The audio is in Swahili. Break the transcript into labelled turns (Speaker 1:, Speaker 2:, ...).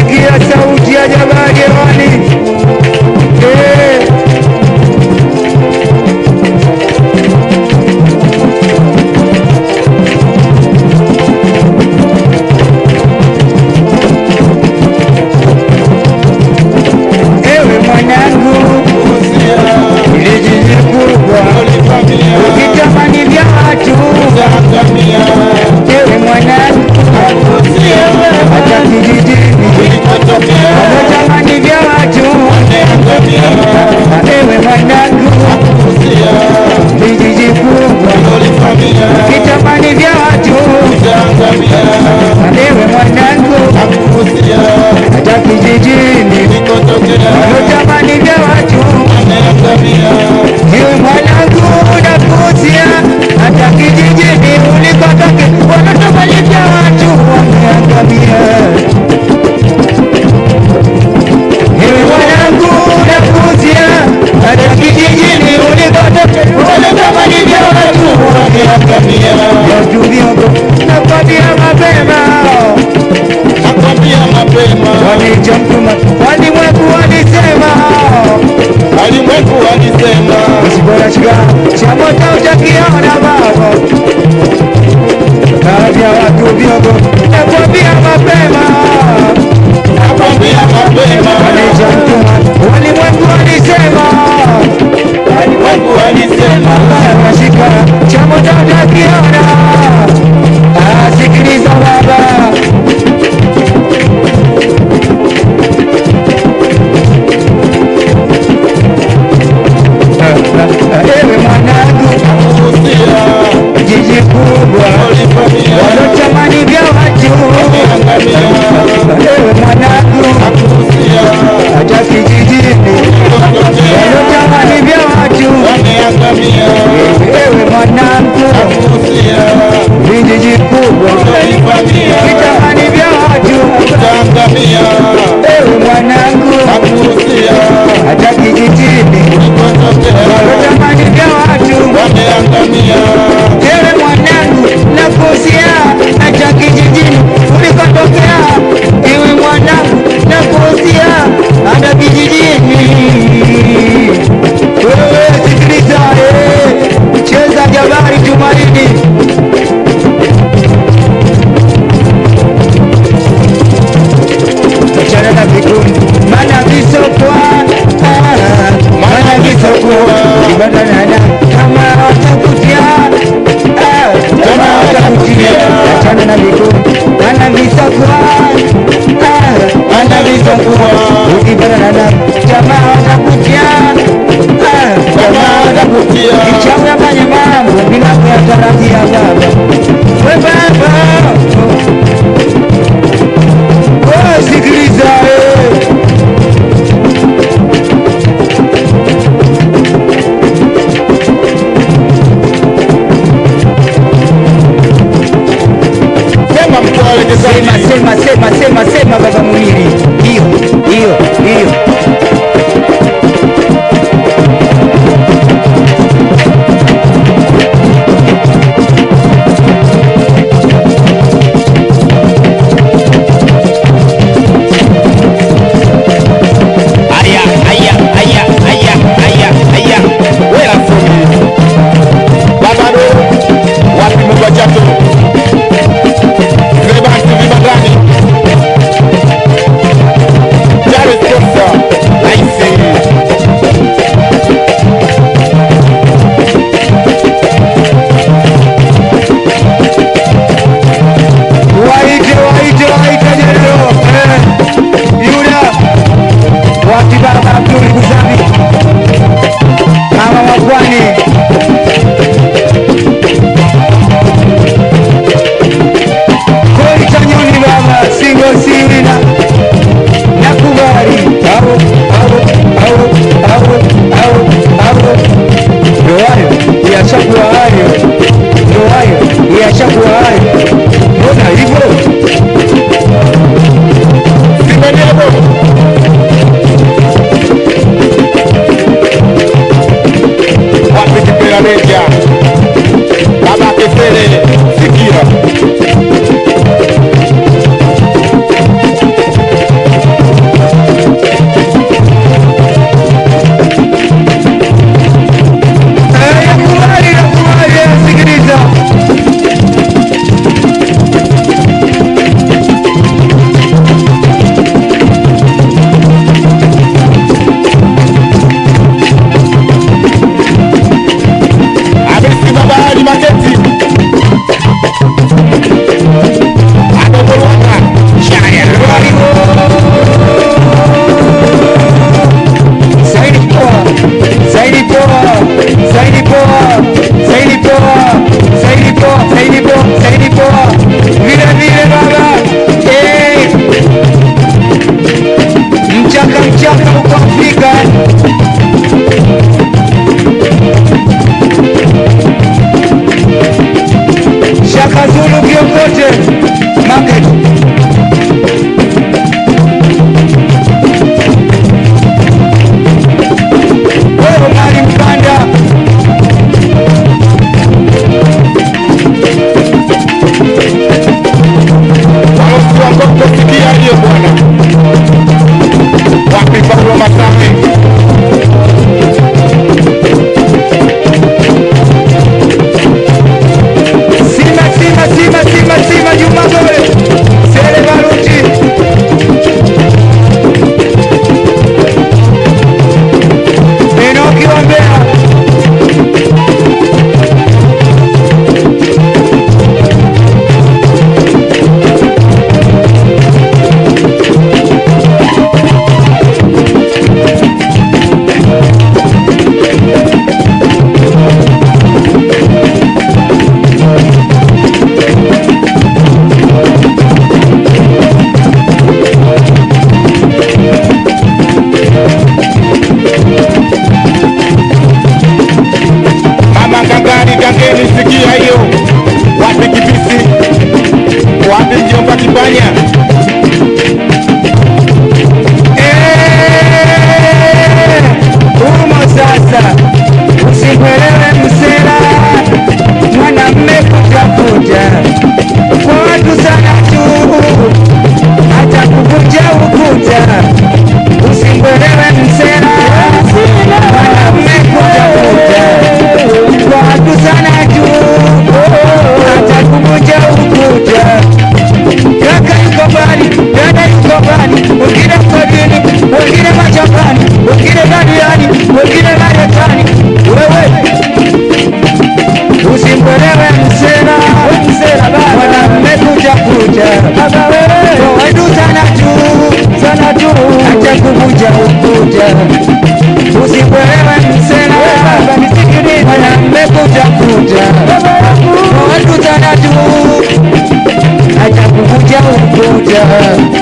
Speaker 1: sikia sauti ya jabali hewani. Eh. Ewe mwanangu, ile jiji kubwa ukitamani vya watu. Ewe mwanangu, hata kijijini unatamani vya watu. Ewe mwanangu, vijiji kubwa ukitamani vya watu. Ewe mwanangu, hata kijijini unatamani vya watu. Ewe mwanangu, nakusia hata kijijini ulikotoke wanatamani vya watu wameangamia. Ewe mwanangu, nakusia hata kijijini ulikotoke wanatamani vya watu wameangamia. Watu viongo nakwambia mapema walichamtuma walimwengu walisema
Speaker 2: Alimwengu alisema
Speaker 1: Usibora shiga cha moto utakiona baba Baadhi ya watu viongo nakwambia mapema
Speaker 2: nakwambia mapema,
Speaker 1: walichamtuma walimwengu walisema
Speaker 2: alimwengu alisema
Speaker 1: Nashika cha moto utakiona Ah, sikiliza baba Ewe mwanangu
Speaker 2: kuhusia
Speaker 1: jiji kubwa
Speaker 2: ulifanyia
Speaker 1: walotamani vya watu Ewe mwanangu
Speaker 2: kuhusia
Speaker 1: hata kijijini walotamani vya watu
Speaker 2: wameangamia
Speaker 1: Ewe mwanangu
Speaker 2: kuhusia
Speaker 1: vijiji kubwa
Speaker 2: ulifanyia
Speaker 1: vitamani vya watu
Speaker 2: utaangamia
Speaker 1: Ewe mwanangu
Speaker 2: kuhusia
Speaker 1: hata kijijini
Speaker 2: ulipotokea
Speaker 1: walotamani vya watu
Speaker 2: wameangamia
Speaker 1: Ewe mwanangu nakusia hata kijijini ulikotokea. Ewe mwanangu nakusia hata kijijini. Wewe sikiliza, eh, cheza Jabari Tumaini. Achana na vikundi, maana visokwa, ah, maana visokwa, ibanana kama watakutia, ah, kama watakutia, achana na vikundi, maana visokwa, ah, maana visokwa, ukibanana kama watakutia, ah, kama watakutia, kichawi afanye mambo bila kuyatarajia baba, we baba wewe sikiliza eh.
Speaker 2: sema mtwale
Speaker 1: Sema
Speaker 2: kisanii
Speaker 1: sema sema sema sema baba mwili. Hiyo hiyo hiyo.
Speaker 2: Aya, aya, aya, aya, aya, aya. Wela fundi. Baba do, wapi Mungu ajato? Vile bantu vibandani. Dar es Salaam. Makoko, sikia hiyo bwana. Wapi Paulo Masame?
Speaker 1: Sima, sima, sima, sima, sima, Juma Gobe. Sele Baruti. Enoki wa Mbeya.
Speaker 2: Mama Gangani, Gangeni, sikia hiyo. Wapi Kibisi? Wapi mjomba Kipanya?
Speaker 1: Eh, Umo sasa. Usikwelewe msela. Mwanamme kutafuta. Kwa watu sana tu. Hata kuvunja ukuta. Usikwelewe msela. Mwanamme kutafuta. Kwa watu sana tu. Hata kuvunja ukuta. Kaka yuko mbali, dada yuko mbali, wengine mgodini, wengine mashambani, wengine badiani, wengine Marekani. Wewe usimwelewe msela, mwanamme kuja kuja, wetu sana tu, sana tu, acha kuvuja ukuta. Usimwelewe msela, mwanamme kuja kuja, wetu sana tu acha kuvuja ukuta